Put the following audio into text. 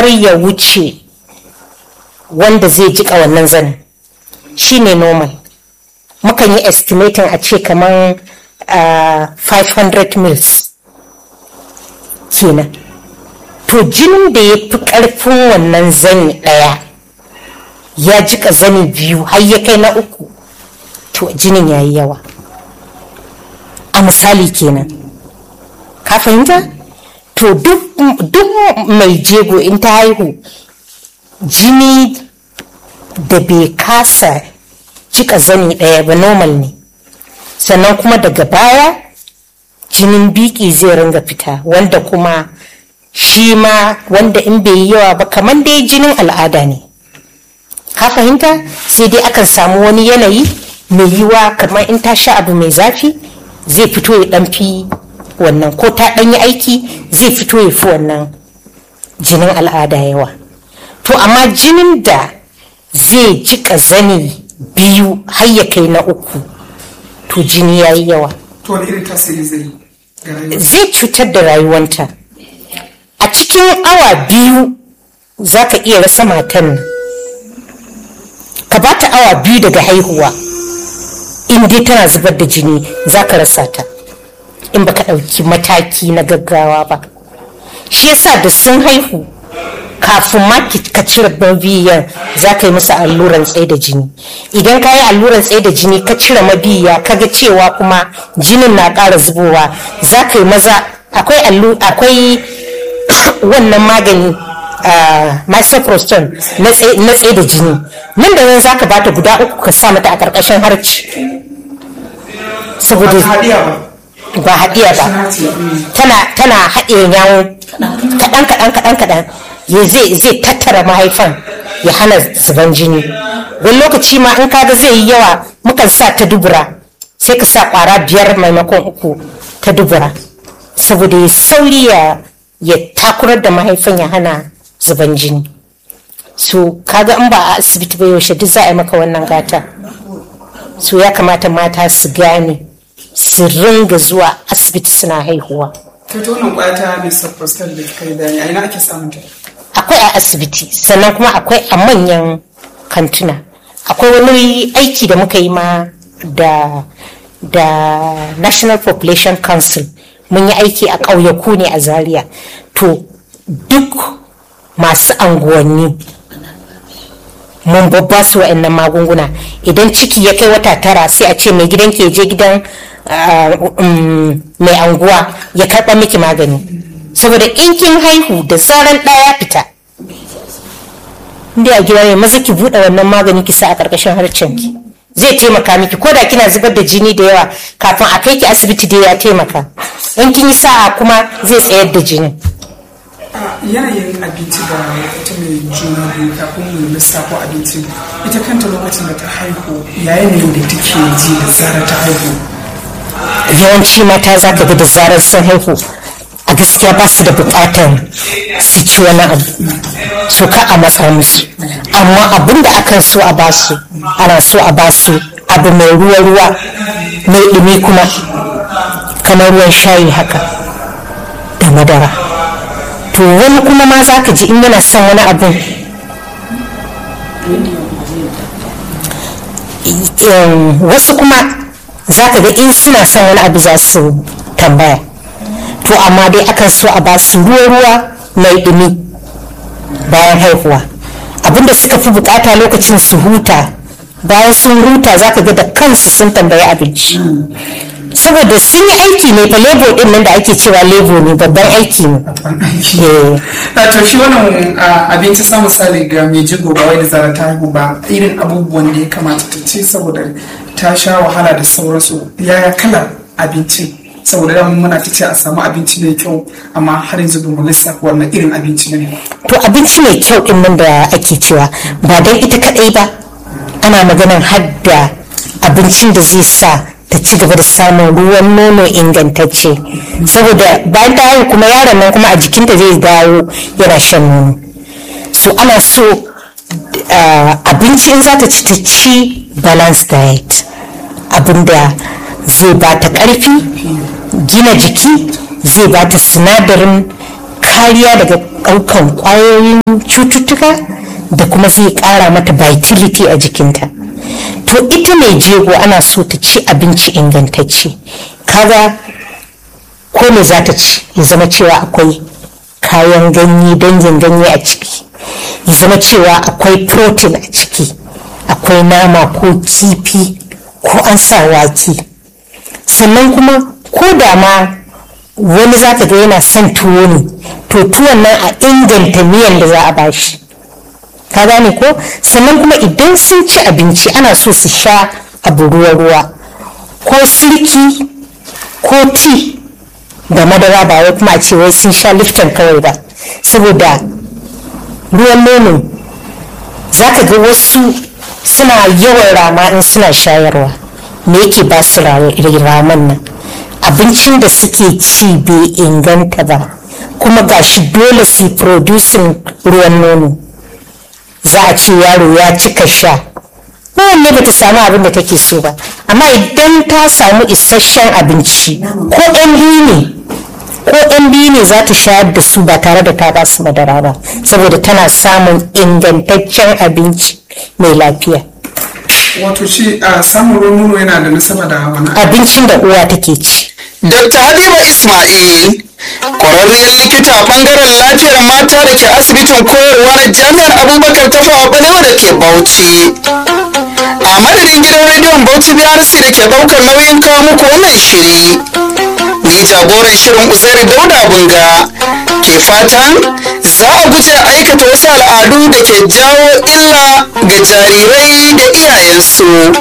kar ya wuce wanda zai jika wannan zanin shine normal mukan yi estimating a ce kamar uh, 500 mils kenan to jinin da ya fi ƙarfin wannan zani ɗaya ya jika zani biyu har ya kai na uku to jinin ya yi yawa a misali kenan ka fahimta to duk mai jego in ta haihu jini da bai kasa cika zani ɗaya ba normal ne sannan kuma daga baya jinin biki zai ringa fita wanda kuma shi ma wanda in bai yi yawa ba kamar dai jinin al'ada ne ka fahimta sai dai akan samu wani yanayi mai yiwa kamar in ta sha abu mai zafi zai fito ya dan fi wannan ko ta dan yi aiki zai fito ya fi wannan jinin al'ada yawa to amma jinin da zai jika zani biyu har ya kai na uku to jini ya yi yawa to wani irin tasiri zai ga rayuwa zai cutar da rayuwanta a cikin awa biyu za ka iya rasa matan nan ka ba ta awa biyu daga haihuwa in dai tana zubar da jini za ka rasa ta in baka ɗauki mataki na gaggawa ba shi yasa da sun haihu kafin ma ki- ka cire mabiyan za ka yi musu alluran tsaye da jini idan ka yi alluran tsaye da jini ka cire mabiya ka ga cewa kuma jinin na ƙara zubowa za ka yi maza akwai allu akwai wannan magani uh, misoprostol na tsaye na tsaye da jini nan da nan za ka bata guda uku ka sa mata a ƙarƙashin harci ba saboda ta haɗiya ba ba haɗiya ba Suna ce, mm. tana tana haɗe yawon kaɗan kaɗan kaɗan kaɗan ya zai zai tattara mahaifan ya hana zuban jini wani lokaci ma in kaga zai yi yawa mukan sa ta dubura sai ka sa ƙwara biyar maimakon uku ta dubura saboda ya sauri ya ya takurar da mahaifan ya hana zuban jini so kaga in ba a asibiti ba yaushe duk za a yi maka wannan gata so ya kamata mata su gane su ringa zuwa asibiti suna haihuwa ta ta wannan kwaya ta misoprostol da kika yi bayani a ina ake samun ta akwai a asibiti sannan kuma akwai a manyan kantuna akwai wani aiki da muka yi ma da da national population council mun yi aiki a ƙauyaku ne a zaria to duk masu anguwanni mun babba su wa'annan magunguna idan ciki ya kai wata tara sai a ce mai gidan ke je gidan ah, um, mai anguwa ya karɓa miki magani saboda in kin haihu da zaran ɗaya fita inda a gida ne maza ki buɗe wannan magani ki sa a ƙarƙashin harcen ki zai taimaka miki ko da kina zubar da jini da yawa kafin a kai ki asibiti dai ya taimaka in kin yi sa'a kuma zai tsayar da jinin a yanayin abinci da ita mai juna biyu kafin mu lissafo abinci ita kanta lokacin da ta haihu ya yanayin da take ji da zarar ta haihu yawanci mata za ka ga da zarar sun haihu a gaskiya ba su da bukatar su ci wani abu su ka a matsa musu amma abin da akan so a basu ana so a basu abu mai ruwa-ruwa mai ɗumi kuma kamar ruwan shayi haka da madara to wani kuma ma za ka ji in yana son wani abin em, wasu kuma za ka ga in suna son wani abu za su tambaya to amma dai akan so a ba su ruwa-ruwa mai ɗumi bayan haihuwa abinda suka fi bukata lokacin su huta bayan sun huta za ka ga da kansu sun tambayi abinci saboda sun yi aiki ne fa lebo din nan da ake cewa lebo ne babban aiki ne Eh. na to shi wannan a, abinci sa misali ga mai jigo ba wai da zarar ta haihu ba irin abubuwan da ya kamata ta ci saboda ta sha wahala da sauransu yaya kalar abincin saboda da muna ta ce a samu abinci mai kyau amma har yanzu ba mu lissafa wannan irin abinci ne ba to abinci mai kyau din nan da ake cewa ba don ita kadai ba ana maganan hadda abincin da zai sa ta ci gaba da samun ruwan nono ingantacce saboda bayan ta haihu kuma yaron nan kuma a jikinta zai dawo yana shan nono so ana so uh, abinci in za ta ci ta ci balanced diet abinda zai ba ta ƙarfi gina jiki zai ba ta sinadarin kariya daga ɗaukan ƙwayoyin cututtuka da kuma zai ƙara mata vitality a jikinta to ita mai jego ana so ta ci abinci ingantacce kaga ko me za ta ci ya zama cewa akwai kayan ganye dangin ganye a ciki ya zama cewa akwai protein a ciki akwai nama ko kifi ko an sa wake sannan kuma ko da ma wani za ka ga yana son tuwo ne to tuwon nan a inganta miyan da za a bashi ka gane ko sannan kuma idan sun ci abinci ana so su sha abu ruwa-ruwa ko sirki ko ti da madara ba wai kuma a ce wai sun sha lifton kawai ba saboda ruwan nono za ka ga wasu suna yawan rama in suna shayarwa me yake ba su raman nan abincin da suke ci bai inganta ba kuma gashi dole su producing ruwan nono za a ce yaro ya cika sha kowanne ba ta samu abin da take so ba amma idan ta samu isasshen abinci ko yan biyu ne ko yan biyu ne za ta shayar da su ba tare da ta ba su madara ba saboda tana samun ingantaccen abinci mai lafiya wato shi a samun ruwan nono yana da nasaba da wani abincin da uwa take ci Dr. Habiba Ismail, ƙwararriyar likita a ɓangaren lafiyar mata da ke asibitin koyarwa na jami'ar Abubakar ta fawa balewa da ke Bauchi. A madadin gidan rediyon Bauchi BRC da ke ɗaukar nauyin kawo muku wannan shiri. Ni jagoran shirin Uzairi Dauda Bunga ke fatan za a guje aikata wasu al'adu da ke jawo illa ga jarirai da iyayensu.